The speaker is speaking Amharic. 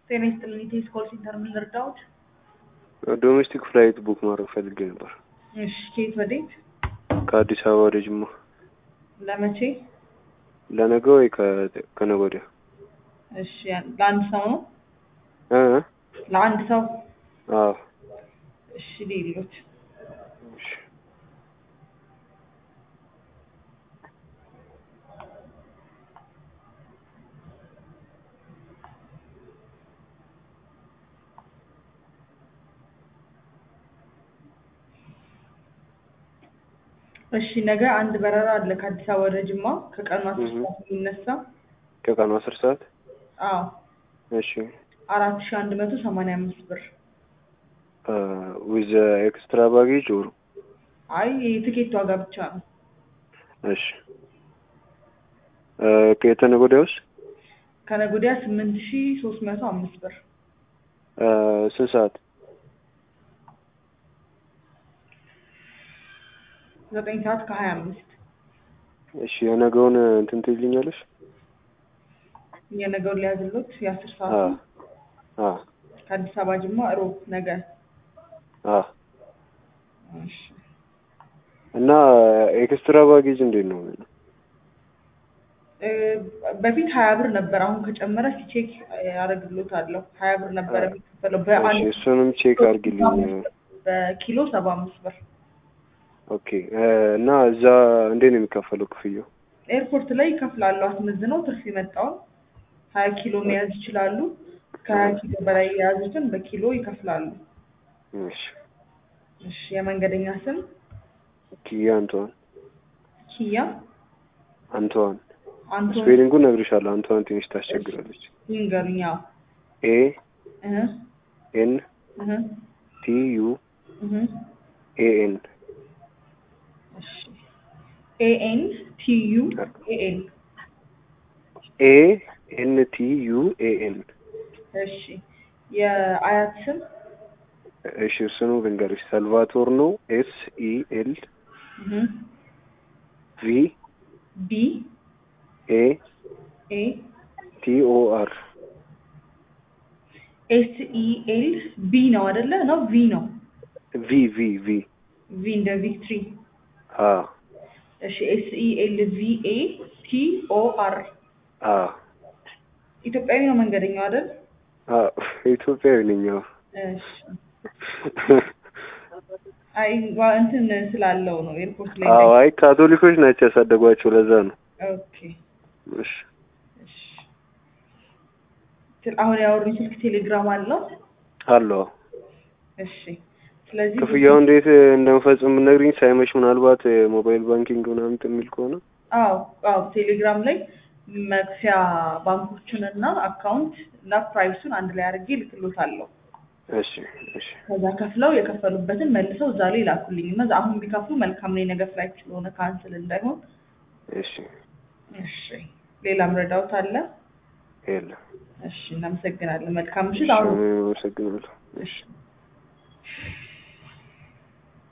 ጤና ይስጥልኝ። ኢቴስ ኮል ሴንተር ምን ልርዳዎት? ዶሜስቲክ ፍላይት ቡክ ማድረግ ፈልጌ ነበር እሺ፣ ከየት ወዴት? ከአዲስ አበባ ወደ ጅማ ለመቼ? ለነገ ወይ ከ- ከነገ ወዲያ እሺ፣ ለአንድ ሰው ነው? እ? ለአንድ ሰው? አዎ እሺ፣ ሌሎች እሺ። እሺ፣ ነገ አንድ በረራ አለ ከአዲስ አበባ ወደ ጅማ ከቀኑ አስር እህ። ሰዓት የሚነሳ ከቀኑ አስር ሰዓት አዎ እሺ አራት ሺ አንድ መቶ ሰማንያ አምስት ብር። ዊዝ ኤክስትራ ባጌጅ ኦር አይ የትኬት ዋጋ ብቻ ነው። እሺ ከየተነገ ወዲያውስ ከነገ ወዲያ ስምንት ሺ ሶስት መቶ አምስት ብር። እ፣ ስንት ሰዓት ዘጠኝ ሰዓት ከሀያ አምስት እሺ የነገውን እንትን ትይልኛለሽ የነገውን ሊያዝሎት የአስር አ ሰዓት አ ከአዲስ አበባ ጅማ ሮብ ነገ አ እሺ እና ኤክስትራ ባጌጅ እንዴት ነው እ፣ በፊት ሀያ ብር ነበር። አሁን ከጨመረ ሲቼክ ያደርግሎታለሁ። ሀያ ብር ነበረ የሚከፈለው እሺ በአንድ እሱንም ቼክ አድርጊልኝ በኪሎ ሰባ አምስት ብር። ኦኬ እ፣ እና እዛ እንዴት ነው የሚከፈለው ክፍያው ኤርፖርት ላይ ይከፍላሉ። አስመዝነው ትርፍ የመጣውን ሀያ ኪሎ መያዝ ይችላሉ። ከሀያ ኪሎ በላይ የያዙትን በኪሎ ይከፍላሉ። እሺ እሺ የመንገደኛ ስም ኪያ አንቷን ኪያ አንቷን አንቶን ስፔሊንጉን እነግርሻለሁ አንቷን ትንሽ ታስቸግራለች ይንገሩኝ። አዎ ኤ እህ ኤን እህ ቲ ዩ እህ ኤ ኤን እሺ ኤኤን ቲ ዩ ኤኤን ኤ ኤን ቲ ዩ ኤ ኤን እሺ የአያት ስም እሺ እሱኑ ልንገርሽ ሳልቫቶር ነው ኤስ ኢ ኤል እህ ቪ ቢ ኤ ኤ ቲ ኦ አር ኤስ ኢ ኤል ቢ ነው አይደለ? ነው ቪ ነው። ቪ ቪ ቪ ቪ እንደ ቪክትሪ። አ እሺ ኤስ ኢ ኤል ቪ ኤ ቲ ኦ አር አ ኢትዮጵያዊ ነው መንገደኛው አይደል? አ ኢትዮጵያዊ ነኝ አዎ እሺ አይ ዋ- እንትን ስላለው ነው ኤርፖርት ላይ አዎ አይ ካቶሊኮች ናቸው ያሳደጓቸው ለዛ ነው ኦኬ እሺ እሺ ስለ- አሁን ያወሩኝ ስልክ ቴሌግራም አለው አለው እሺ ስለዚህ ክፍያው እንዴት እንደምፈጽም ነግሪኝ ሳይመሽ ምናልባት ሞባይል ባንኪንግ ምናምን የሚል ከሆነ አዎ አዎ ቴሌግራም ላይ መክፈያ ባንኮችን እና አካውንት እና ፕራይሱን አንድ ላይ አድርጌ ልክሎታለሁ እሺ እሺ ከዛ ከፍለው የከፈሉበትን መልሰው እዛ ላይ ላኩልኝ እና አሁን ቢከፍሉ መልካም ነው የነገ ፍላይት ስለሆነ ካንስል እንዳይሆን እሺ እሺ ሌላም ረዳውት አለ የለም እሺ እናመሰግናለን መልካም እሺ ምሽት አሁን አመሰግናለሁ እሺ